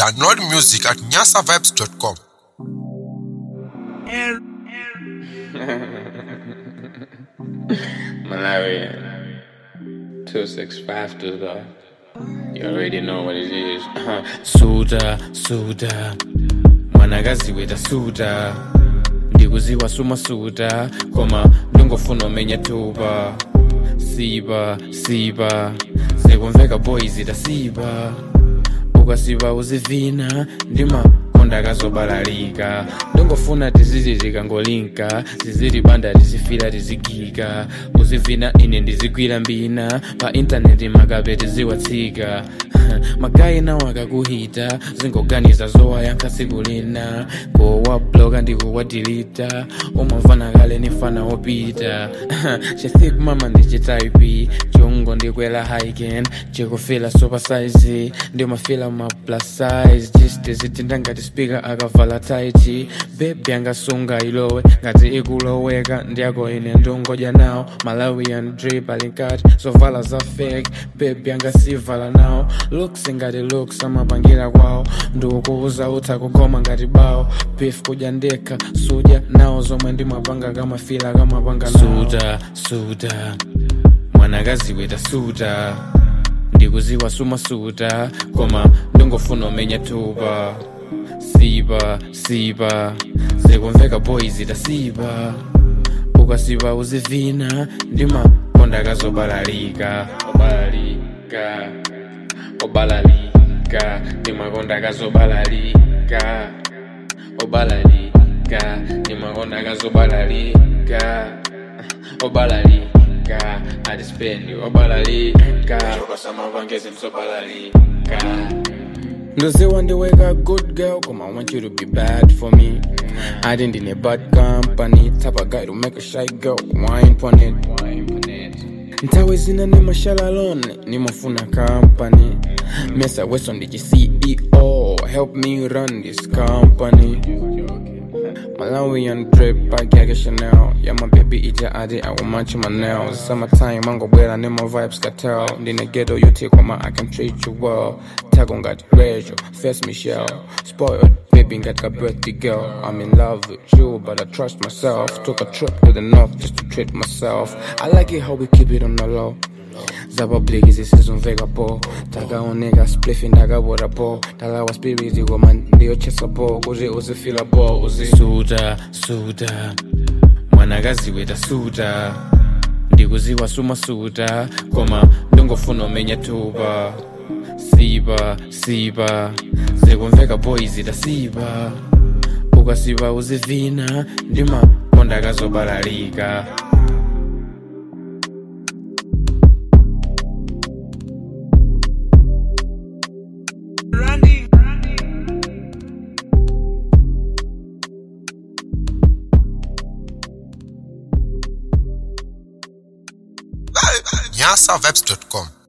Download music at nyasavibes.com. Malaria. 2652 though. You already know what it is. suda, suda. Mwanagazi weta suda. Ndikuziwa suma suda. Koma ndingofuna umenya tuba. Siba, siba. Zikumveka boys itasiba. ukasiba uzivina ndima konda kazobalalika ndingofuna tiziti tikangolinka zizili banda tizifira tizigika uzivina ine ndizigwira mbina pa intaneti makape tiziwatsika magayi nawo akakuhita zingoganiza zowayankha tsiku lina kowabloka ndikuwadilita umamvana kale nifana wopita chithik mama ndichitaipi chungo ndikwela hiking chikufila super size ndimafila ma plus size chistizithinda ngati speaker akavala taiti bebi angasunga ilowe ngati ikuloweka ndiyako ine ndungodya nawo malawian drip alinkati zovala za fake bebi angasivala nawo looks ngati looks amapangira kwawo ndikukuuza utha kugoma ngati bawo beef kudya ndekha sudya nawo zomwe ndimapanga kamafila kamapanga nawo suda suda mwanakazi weta suda ndikuziwa suma suda koma ndingofuna umenya tuba siba siba zikumveka boys itasiba ukasiba uzivina ndima konda kazobalalika obalalika obalalika ndimakonda kazobalalika obalalika ndimakonda kazobalalika obalalika adispendi obalalika okasamavangezi msobalalika ndoziwa ndiweka good girl come i want you to be bad for me i didn't in a bad company type of guy to make a shy girl wine pon it nthawi zina ni mashalalone nimafuna company mesa weso ndichi ceo help me run this company Malawian drip, bag yake Chanel Yeah, my baby ija adi, I will match my nails Summertime, mango bwela, ni my vibes cartel Ndine ghetto, you take on my, I can treat you well Tago ngati Rachel, first Michelle Spoiled, baby ngati birthday girl I'm in love with you, but I trust myself Took a trip to the north just to treat myself I like it how we keep it on the low zababliki zisizumveka po takaoneka splifi ndakabora po talawa spiriti koma ndiyochesa po kuti uzifila po uzi suda suda mwanakazi weta suda ndikuziwa suma suda koma ndingofuna umenya tuba siba siba zikumveka boys itasiba ukasiba uzivina ndima konda kazobalalika nyasavibes.com.